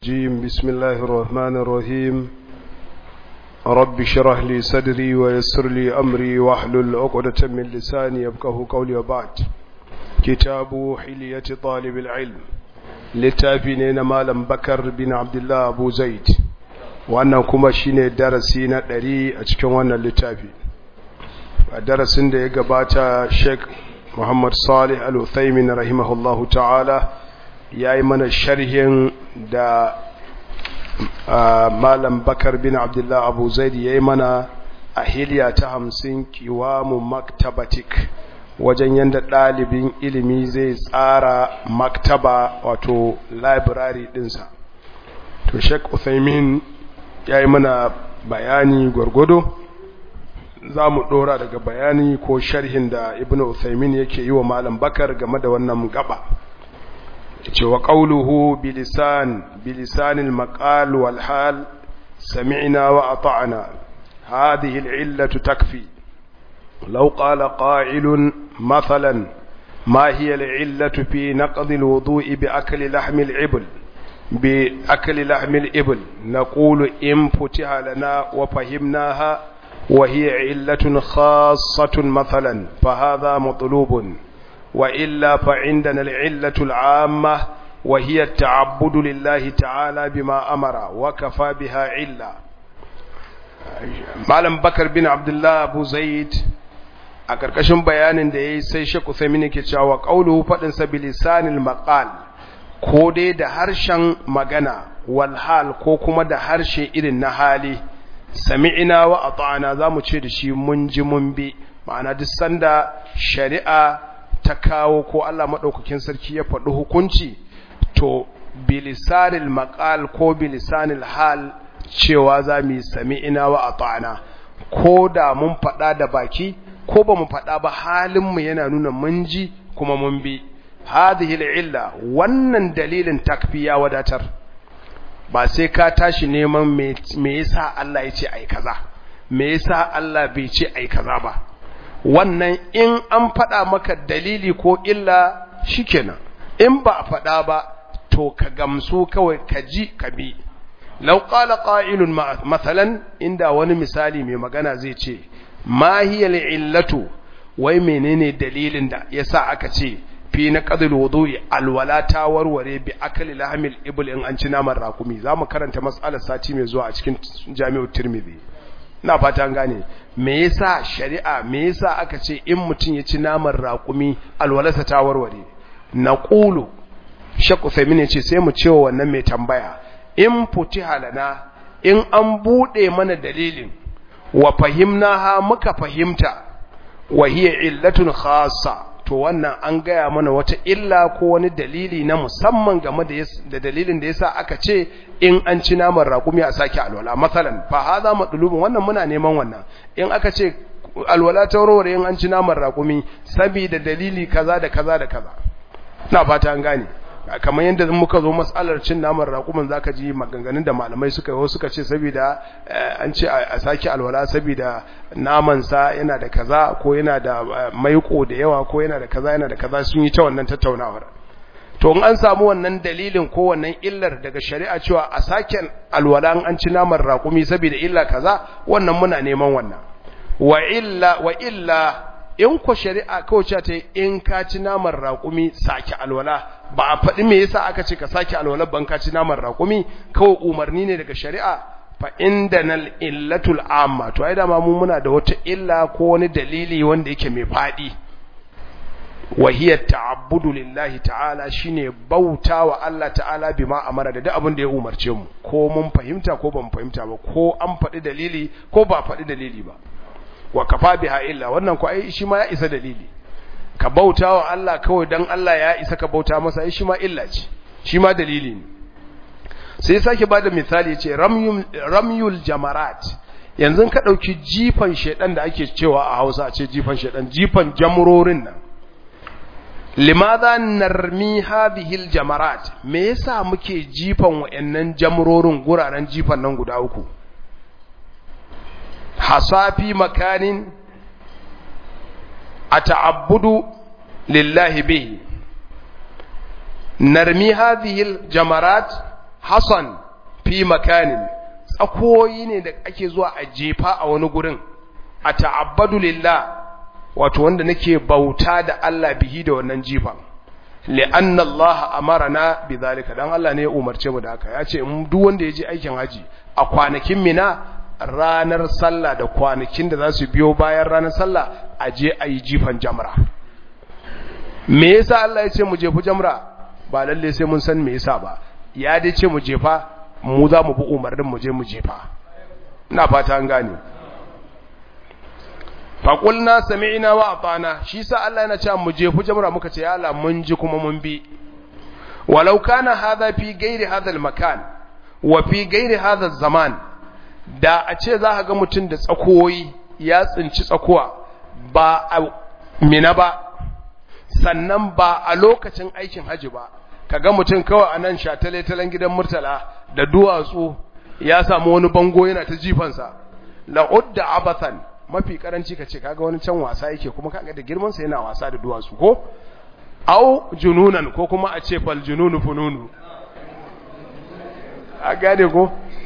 جيم بسم الله الرحمن الرحيم رب شرح لي صدري ويسر لي أمري واحلل عقدة من لساني يبقه قولي وبعد كتاب حلية طالب العلم لتابنين مالا بكر بن عبد الله أبو زيد wannan kuma shine darasi na ɗari a cikin wannan littafi a darasin da ya gabata Sheikh Muhammad Salih Al-Uthaymin rahimahullahu ta'ala ya yi mana sharhin da malam bakar bin abdullah abu zaidi ya yi mana a hiliya ta hamsin kiwamu maktabatik wajen yadda ɗalibin ilimi zai tsara maktaba wato library ɗinsa to sheik uthaymin ya yi mana bayani gwargwado za mu ɗora daga bayani ko sharhin da ibn uthaymin yake yi wa malam bakar game da wannan gaba ce wa ƙauluhu bilisan bilisanil maƙal wal hal sami'na wa ata'na hadhihi al'illatu takfi law qala qa'ilun mathalan ma hiya al'illatu fi naqd alwudu'i bi akli lahmi al'ibl bi akli lahmi al'ibl naqulu in futiha lana wa fahimnaha wa hiya illatun khassatun mathalan fa hadha matlubun وإلا فعندنا العلة العامة وهي التعبد لله تعالى بما أمر وكفى بها علة معلم بكر بن عبد الله أبو زيد a ƙarƙashin bayanin da ya yi sai shaku sai ke cewa ƙauluhu faɗinsa bilisanil maƙal ko dai da harshen magana walhal ko kuma da harshe irin na hali sami'ina wa ata'ana za mu ce da shi mun ji mun bi ma'ana duk sanda shari'a ta kawo ko Allah maɗaukakin sarki ya faɗi hukunci to bilisanil maƙal ko bilisanil hal cewa za mu yi sami ina wa a ta'ana ko da mun faɗa da baki ko ba mu faɗa ba halinmu yana nuna mun ji kuma mun bi hadhihi illa wannan dalilin takfi ya wadatar ba sai ka tashi neman me yasa Allah ya ce ai kaza me yasa Allah bai ce ai kaza ba wannan in an faɗa maka dalili ko illa shikenan in ba a faɗa ba to ka gamsu kawai ka ji ka bi law qala qa'ilun mathalan inda wani misali mai magana zai ce ma hiya illatu wai menene dalilin da yasa aka ce fi na qadil wudu'i alwala ta warware bi akali lahmil ibl in an ci naman rakumi zamu karanta mas'alar sati mai zuwa a cikin jami'ut tirmidhi na fata gane me yasa shari'a me yasa aka ce in mutum ya ci naman raƙumi alwalarsa ta warware na ƙulu shakku femini ce sai mu cewa wannan mai tambaya in futi halana in an buɗe mana dalilin wa fahimna ha muka fahimta wa hiya illatun khassa to wannan an gaya mana wata illa ko wani dalili na musamman game da dalilin da yasa aka ce in an ci naman raƙumi a sake alwala masalan fa hadha madlubun wannan muna neman wannan in aka ce alwala ta warware in an ci naman raƙumi saboda dalili kaza da kaza da kaza na fata an gane kamar yadda muka zo matsalar cin naman raƙumin zaka ji maganganun da malamai suka yi suka ce saboda an ce a sake alwala saboda naman sa yana da kaza ko yana da maiko da yawa ko yana da kaza yana da kaza sun yi ta wannan tattaunawar to in an samu wannan dalilin ko wannan illar daga shari'a cewa a sake alwala an ci naman raƙumi saboda illa kaza wannan muna neman wannan wa illa wa illa in ko shari'a kawai ta in ka ci naman raƙumi sake alwala ba a faɗi me yasa aka ce ka sake alwala ban ka ci naman raƙumi kawai umarni ne daga shari'a fa indanal illatul amma to ai da ma mu muna da wata illa ko wani dalili wanda yake mai faɗi wa hiya ta'abbudu lillahi ta'ala shine bautawa Allah ta'ala bima amara da duk abin da ya umarce mu ko mun fahimta ko ban fahimta ba ko an faɗi dalili ko ba faɗi dalili ba wa kafa biha illa wannan ko ai shi ma ya isa dalili ka bauta wa Allah kawai dan Allah ya isa ka bauta masa ai shi ma illa ce shi ma dalili ne sai sake bada misali yace ramyul ramyul jamarat yanzu ka dauki jifan shedan da ake cewa a Hausa a ce jifan shedan jifan jamrorin nan limadha narmi hadhihi aljamarat me yasa muke jifan wayannan jamrorin guraren jifan nan guda uku hasafi makanin a ta'abbudu lillahi bihi narmi hadhihi jamarat hasan fi makanin tsakoyi ne da ake zuwa a jefa a wani gurin a ta'abbadu lillah wato wanda nake bauta da Allah bihi da wannan jifan li'anna Allah amarana bidhalika dan Allah ne ya umarce mu da haka ya ce in duk wanda ya je aikin haji a kwanakin mina ranar sallah da kwanakin da za su biyo bayan ranar sallah a je a yi jifan jamra me yasa Allah ya ce mu jefu jamra ba lalle sai mun san me yasa ba ya dai ce mu jefa mu za mu bi umarnin mu je mu jefa ina fata an gane faƙulna sami'ina wa atana shi sa Allah yana cewa mu jefu jamra muka ce ya Allah mun ji kuma mun bi walau kana hadha fi ghairi hadha makan wa fi ghairi hadha zaman da a ce za ka ga mutum da tsakoyi ya tsinci tsakuwa ba a mina ba sannan ba a lokacin aikin haji ba kaga mutum kawai a nan shatale-talen gidan murtala da duwatsu ya samu wani bango yana ta jifansa la'udda abathan mafi karanci ka ce kaga wani can wasa yake kuma kaga da girmansa yana wasa da duwatsu ko au jununan ko kuma a ce fal jununu fununu a gane ko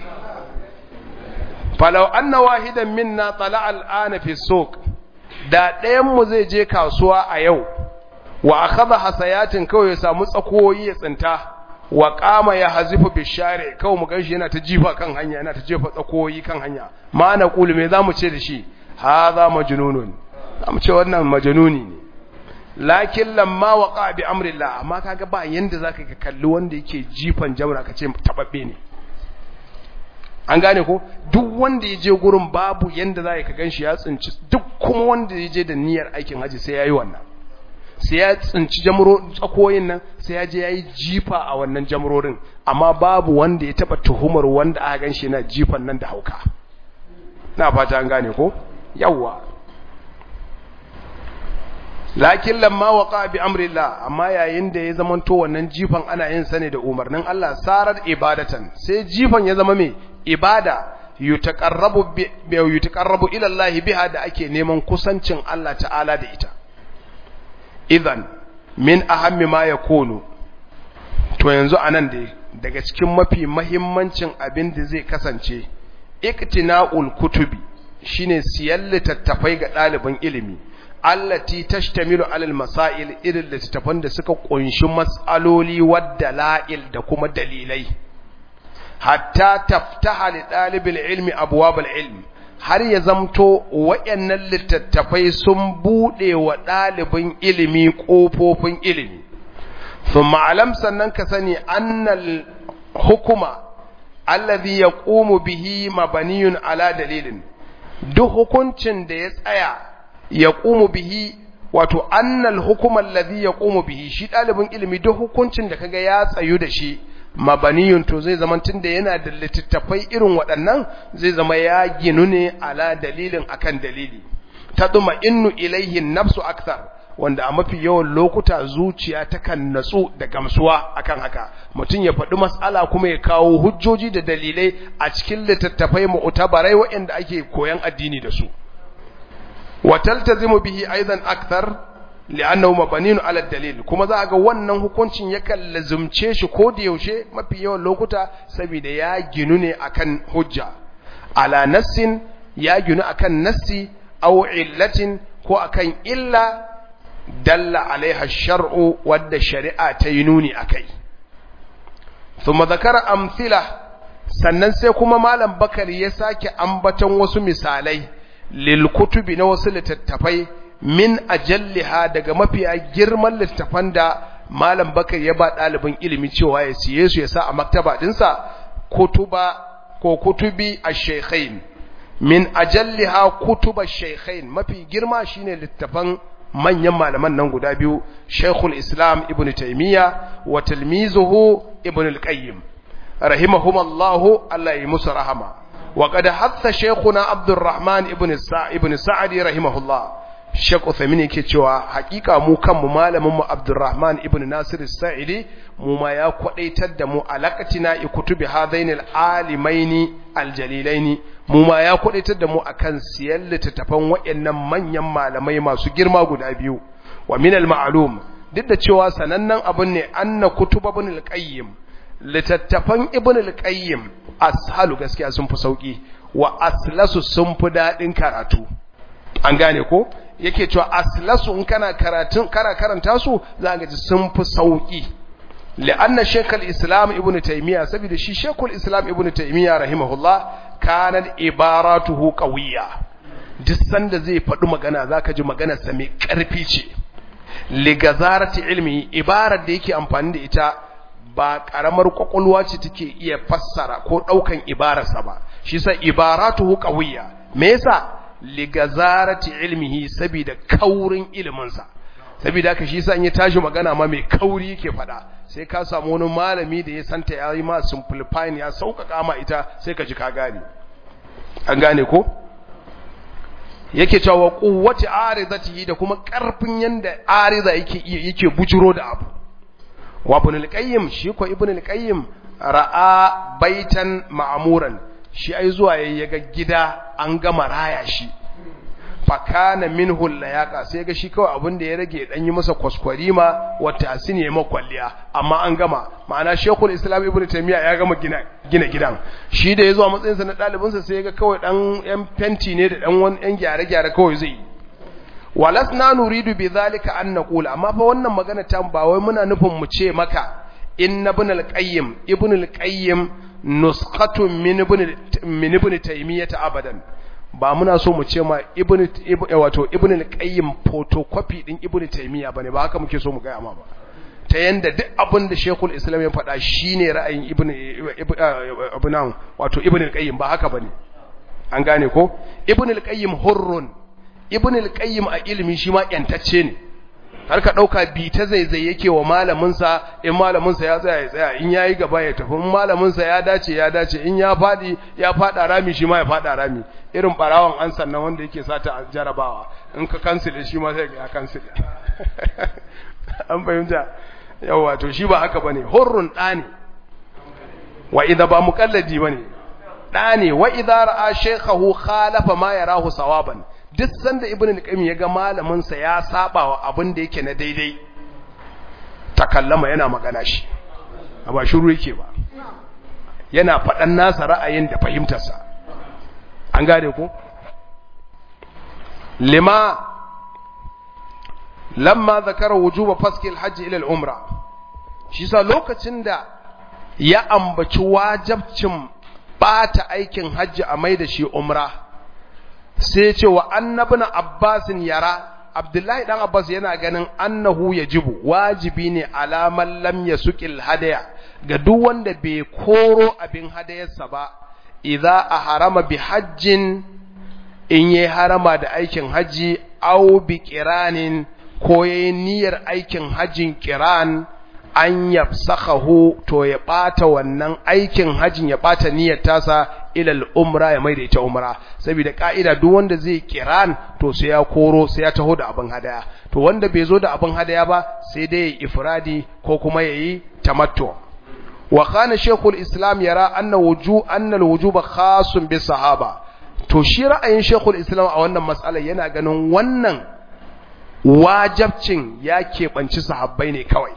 falau anna wahidan minna tala al'ana fi suq da ɗayan mu zai je kasuwa a yau wa akhadha hasayatin kawai ya samu tsakoyi ya tsinta wa qama ya hazifu bishare kawai mu ganshi yana ta jifa kan hanya yana ta jefa tsakoyi kan hanya ma na qulu me zamu ce da shi hadha majnunun zamu ce wannan majnuni ne lakin lamma waqa bi amrillah amma kaga ba yanda zaka ka kalli wanda yake jifan jamra ka ce tababbe ne an gane ko duk wanda ya je gurin babu yanda za ka ganshi ya tsinci duk kuma wanda ya je da niyyar aikin haji sai yayi wannan sai ya tsinci jamro tsakoyin nan sai ya je yayi jifa a wannan jamrorin amma babu wanda ya taba tuhumar wanda aka ganshi yana jifan nan da hauka na fata an gane ko yawa lakin lamma waqa bi amrillah amma yayin da ya zamanto wannan jifan ana yin sa ne da umarnin Allah sarar ibadatan sai jifan ya zama me ibada yutaqarrabu bi yutaqarrabu ila Allah biha da ake neman kusancin Allah ta'ala da ita idan min ahammi ma yakunu to yanzu anan dai daga cikin mafi mahimmancin abin da zai kasance iktina'ul kutubi shine siyan littattafai ga ɗaliban ilimi allati tashtamilu alal masail irin littattafan da suka kunshi mas'aloli wadda la'il da kuma dalilai hatta taftaha li ɗalibin ilmi abwabal ilmi har ya zamto wayannan littattafai sun bude wa ɗalibin ilimi ƙofofin ilimi thumma alam sannan ka sani annal hukuma alladhi yaqumu bihi mabaniyun ala dalilin duk hukuncin da ya tsaya yaqumu bihi wato annal hukuma alladhi yaqumu bihi shi dalibin ilimi duk hukuncin da kaga ya tsayu da shi mabaniyun to zai zama tunda yana da littattafai irin waɗannan zai zama ya ginu ne ala dalilin akan dalili taduma innu ilaihi nafsu akthar wanda a mafi yawan lokuta zuciya takan natsu da gamsuwa akan haka mutum ya faɗi matsala kuma ya kawo hujjoji da dalilai a cikin littattafai mu'tabarai waɗanda ake koyan addini da su wa taltazimu bihi aidan akthar li'annahu mabaniun ala dalil kuma za ga wannan hukuncin yakan lazumce shi ko da yaushe mafi yawan lokuta saboda ya ginu ne akan hujja ala nassin ya ginu akan nassi aw illatin ko akan illa dalla alaiha shar'u wadda shari'a ta yi nuni akai thumma zakara amthila sannan sai kuma malam bakari ya sake ambaton wasu misalai lil kutubi na wasu littattafai min ajalliha daga mafiya girman littattafan da malam bakari ya ba ɗalibin ilimi cewa ya siye su ya sa a maktaba dinsa kutuba ko kutubi ash-shaykhain min ajalliha kutuba ash-shaykhain mafi girma shine littafan manyan malaman nan guda biyu Sheikhul Islam Ibn Taymiyyah wa tilmizuhu Ibn al-Qayyim rahimahumallahu Allah ya musu rahama wa qad hatta Sheikhuna Abdurrahman Ibn Sa'id Ibn Sa'di rahimahullah Sheikh Uthaymeen yake cewa hakika mu kanmu malamin mu Abdurrahman Ibn Nasir Sa'idi mu ma ya kwadaitar da mu alaqatina ikutubi hadaini al-alimaini al-jalilaini mu ma ya kwadaitar da mu akan siyan littattafan wayannan manyan malamai masu girma guda biyu wa min al-ma'lum duk da cewa sanannen abun ne anna kutub ibn al-qayyim littattafan ibn al-qayyim ashalu gaskiya sun fi sauki wa aslasu sun fi dadin karatu an gane ko yake cewa aslasu in kana karatun kana karanta su za ga ji sun fi sauki li'anna shaykhul islam ibn taymiya saboda shi shaykhul islam ibn taymiya rahimahullah kana ibaratuhu qawiyya duk sanda zai faɗi magana zaka ji maganar sa mai ƙarfi ce ligazarati ilmi ibarar da yake amfani da ita ba karamar kwakwalwa ce take iya fassara ko daukan ibararsa ba shi sa ibaratuhu qawiyya me yasa ligazarati ilmihi saboda kaurin ilimin sa saboda haka shi sa in ya tashi magana ma mai kauri yake fada sai ka samu wani malami da ya santa yayi ma simplifying ya sauƙaƙa ma ita sai ka ji ka gane an gane ko yake cewa quwwati arizatihi da kuma karfin yanda ariza yake yake bujuro da abu wa ibn al-qayyim shi ko ibn al-qayyim ra'a baitan ma'muran shi ai zuwa yayi ga gida an gama raya shi fa kana minhu layaqa sai ga shi kawai abin da ya rage dan yi masa kwaskwarima wa tasini ya makwalliya amma an gama ma'ana shekul islam ibn taymiya ya gama gina gina gidan shi da yazo a matsayin sa na dalibin sa sai ga kawai dan yan fenti ne da dan wani yan gyare gyare kawai zai walasna nuridu bidhalika an naqula amma fa wannan magana ta ba wai muna nufin mu ce maka inna ibn al-qayyim ibn al-qayyim nusqatun min ibn min ibn taymiyah abadan ba muna so mu ce ma ibn wato ibn al-qayyim photocopy din ibn taymiya bane ba haka muke so mu gaya ma ba ta yanda duk abin da shekul islam ya faɗa shine ra'ayin ibn ibn wato ibn al-qayyim ba haka bane an gane ko ibn al-qayyim hurrun ibn al-qayyim a ilimi shi ma yantacce ne har ka dauka bi ta zaizai yake wa malamin sa in malamin sa ya tsaya ya tsaya in yayi gaba ya tafi in malamin sa ya dace ya dace in ya fadi ya fada rami shi ma ya fada rami irin barawan an sannan wanda yake sata a jarabawa in ka cancel shi ma sai ya cancel an fahimta yawa to shi ba haka bane hurrun dani wa idza ba muqallidi bane dani wa idza ra'a shaykhahu khalafa ma yarahu sawaban duk sanda ibn al-qayyim ya ga malamin sa ya saba wa abin da yake na daidai takallama yana magana shi ba shiru yake ba yana faɗan nasa ra'ayin da fahimtarsa an gane ko lima lamma zakara wujuba faski al-hajj ila al-umra shi sa lokacin da ya ambaci wajibcin bata aikin hajji a mai da shi umra sai ce wa annabin abbasin yara abdullahi dan abbas yana ganin annahu yajibu wajibi ne alaman lam yasuqil hadaya ga duk wanda bai koro abin hadayarsa ba idza ahrama bi hajjin in yayi harama da aikin haji aw bi qiranin ko yayi niyyar aikin hajjin qiran an yafsakhahu to ya bata wannan aikin hajjin ya bata niyyar tasa ilal umra ya maida ita umra saboda ka'ida duk wanda zai kiran to sai ya koro sai ya taho da abin hadaya to wanda bai zo da abin hadaya ba sai dai ya ifradi ko kuma yayi tamattu wa kana shaykhul islam yara anna wuju anna alwujuba khasun bis sahaba to shi ra'ayin shaykhul islam a wannan mas'ala yana ganin wannan wajibcin ya keɓanci sahabbai ne kawai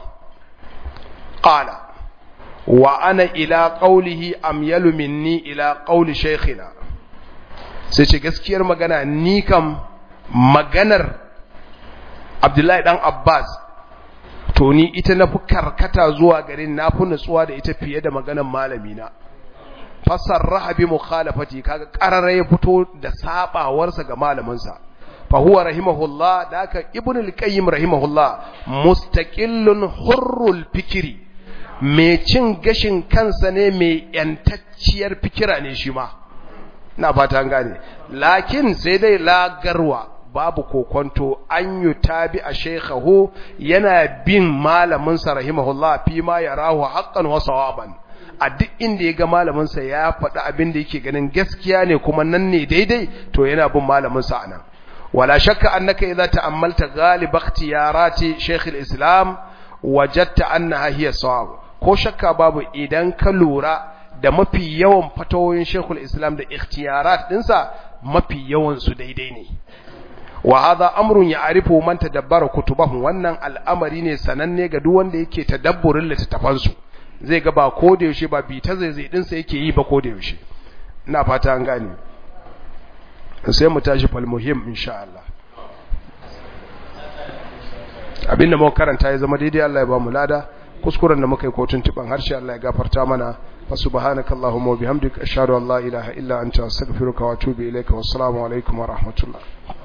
qala wa ana ila qawlihi amyalu minni ila qawli shaykhina sai ce gaskiyar magana ni kam maganar Abdullahi dan Abbas to ni ita na fi karkata zuwa garin na fi nutsuwa da ita fiye da maganar malami na fasarraha bi mukhalafati kaga qarara ya fito da sabawarsa ga malaminsa fa huwa rahimahullah daka ibnu al-qayyim rahimahullah mustaqillun hurrul fikri mai cin gashin kansa ne mai yantacciyar fikira ne shi ma na fata gane lakin sai dai lagarwa babu kokonto an yi tabi a shekhahu yana bin malaminsa rahimahullah fi ma ya rahu haƙƙan wasu waban a duk inda ya ga malaminsa ya faɗi abin da yake ganin gaskiya ne kuma nan ne daidai to yana bin malaminsa a nan wala shakka annaka idza ta'ammalta ghalib ikhtiyarati shaykh al-islam wajadta annaha hiya sawab ko shakka babu idan ka lura da mafi yawan fatawoyin Sheikhul Islam da ikhtiyarat dinsa mafi yawan su daidai ne wa hadha amrun ya'rifu man tadabbara kutubahu wannan al'amari ne sananne ga duk wanda yake tadabburin littafan su zai ga ba ko da yaushe ba bita zaizai din sa yake yi ba ko da yaushe ina fata an gane sai mu tashi fal muhim insha Allah abinda muka karanta ya zama daidai Allah ya ba mu lada kuskuren da muka yi kotun tuban harshe Allah ya gafarta mana wa subhanaka allahumma wa bihamdika ashhadu an la ilaha illa anta astaghfiruka wa atubu ilayka wassalamu alaikum wa rahmatullah